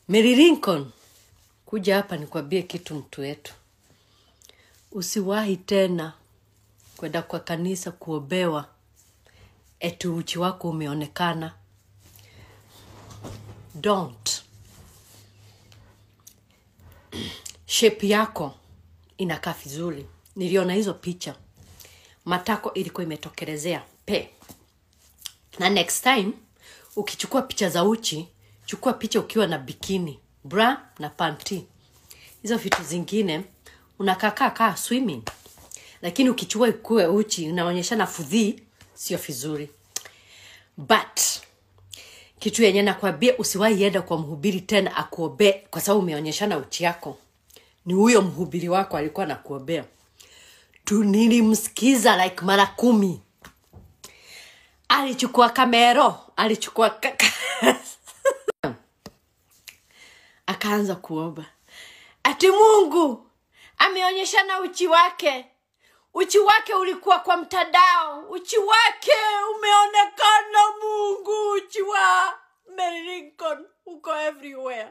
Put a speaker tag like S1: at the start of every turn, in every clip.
S1: Mary Lincoln, kuja hapa nikwambie kitu mtu wetu. Usiwahi tena kwenda kwa kanisa kuobewa eti uchi wako umeonekana. Don't. Shape yako inakaa vizuri. Niliona hizo picha, matako ilikuwa imetokelezea pe. Na next time ukichukua picha za uchi, chukua picha ukiwa na bikini, bra na panty. Hizo vitu zingine unakakaa kaa swimming, lakini ukichukua ikuwe uchi unaonyeshana fudhii, sio vizuri. But kitu yenye nakwambia, usiwahi enda kwa mhubiri tena akuombee kwa sababu umeonyeshana uchi yako. Ni huyo mhubiri wako alikuwa nakuombea tu. Nilimsikiza like mara kumi alichukua kamero alichukua ka- akaanza kuomba ati mungu ameonyeshana uchi wake uchi wake ulikuwa kwa mtandao uchi wake umeonekana mungu uchi wa Mary Lincoln uko everywhere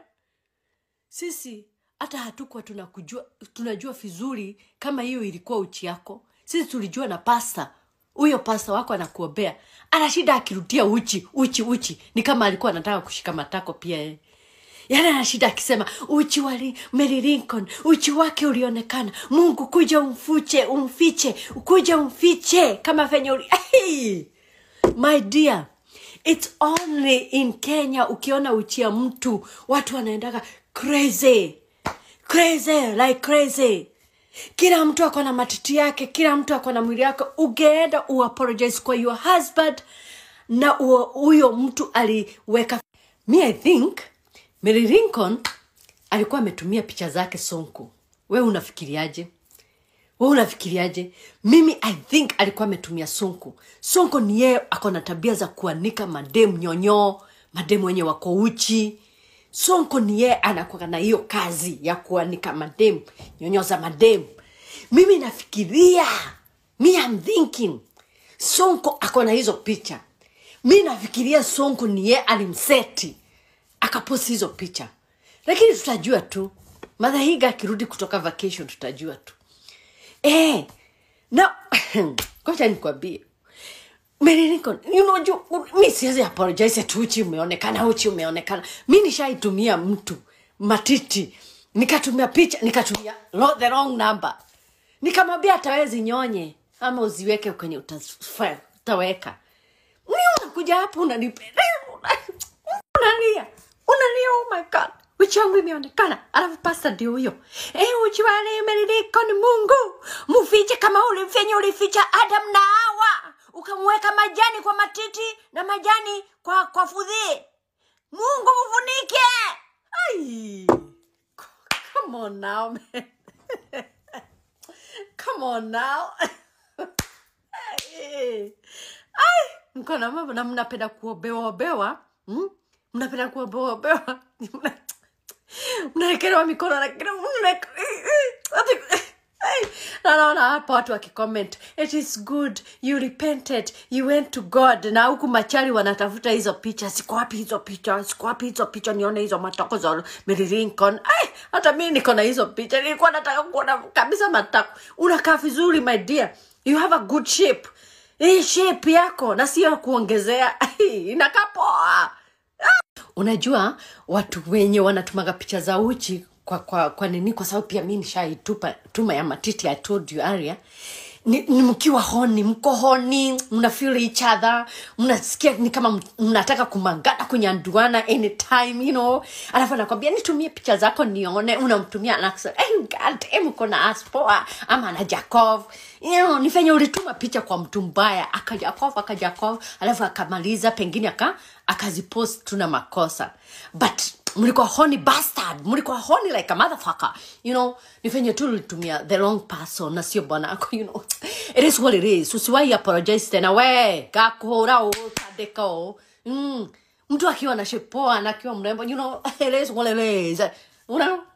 S1: sisi hata hatukuwa tunakujua tunajua vizuri kama hiyo ilikuwa uchi yako sisi tulijua na pasta huyo pasta wako anakuombea ana shida akirudia uchi uchi uchi ni kama alikuwa anataka kushika matako pia yeye yaani ana shida akisema uchi wa Li- Mary Lincoln uchi wake ulionekana mungu kuja umfuche umfiche kuja umfiche kama venye uli hey! my dear it's only in kenya ukiona uchi ya mtu watu wanaendaga crazy crazy like crazy kila mtu ako na matiti yake kila mtu ako na mwili yake ugeenda uapologize kwa your husband na huo- huyo mtu aliweka mi i think Mary Lincoln alikuwa ametumia picha zake sonko we unafikiriaje we unafikiriaje mimi i think alikuwa ametumia sonko sonko ni yeye ako na tabia za kuanika mademu nyonyoo mademu wenye wako uchi sonko ni yeye anakuwa na hiyo kazi ya kuanika mademu nyonyo za mademu mimi nafikiria mi am thinking sonko ako na hizo picha mi nafikiria sonko ni yeye alimseti akaposti hizo picha lakini tutajua tu madhahiga akirudi kutoka vacation tutajua tu eh, na kocha nikwambie Mary Lincoln, you know, ju, mi siwezi apologize ati uchi umeonekana uchi umeonekana mi nishaitumia mtu matiti nikatumia picha nikatumia lo- the wrong number nikamwambia atawezi nyonye ama uziweke kwenye utafa- utaweka mi unakuja hapo unanipe unalia unalia oh my god uchi wangu imeonekana alafu pasta ndio huyo e, uchi wale Mary ni mungu mufiche kama ulifenye ulificha adam na hawa ukamweka majani kwa matiti na majani kwa kwa fudhi mungu mfunike Ai. come on now man. come on now Ai. Ai, mko na mambo na mnapenda kuobewa obewa hmm? mnapenda kuobewa obewa Mna- mnaekelewa mikono na kila mna- ati- Ai, na naona hapa watu wakicomment it is good you repented you went to god na huku machari wanatafuta hizo picha siko wapi hizo picha siko wapi hizo picha nione hizo matako za Mary Lincoln Ai, hata mi niko na hizo picha nilikuwa nataka kuona kabisa matako unakaa vizuri my dear you have a good shape hii shape yako na sio kuongezea Ai, inakaa poa unajua watu wenye wanatumaga picha za uchi kwa, kwa, kwa nini kwa sababu pia mi nishaitupa tuma ya matiti i told you area ni, ni mkiwa honi mko honi mna feel each other mnasikia ni kama m- mnataka kumangana kunyanduana anytime you know alafu anakwambia nitumie picha zako nione unamtumia anasema hey, god eh, mko na aspoa ama na jakov you know, ni venye ulituma picha kwa mtu mbaya akajakov akajakov alafu akamaliza pengine aka akazipost tuna makosa but mlikuwa honi bastard mlikuwa honi like a motherfucker you know ni venye tu ulitumia the wrong person na sio bwana ako you know it is what it is usiwahi apologize tena we gakuhura utandika o mm. mtu akiwa na shepoa na akiwa mrembo you know it is what it is you know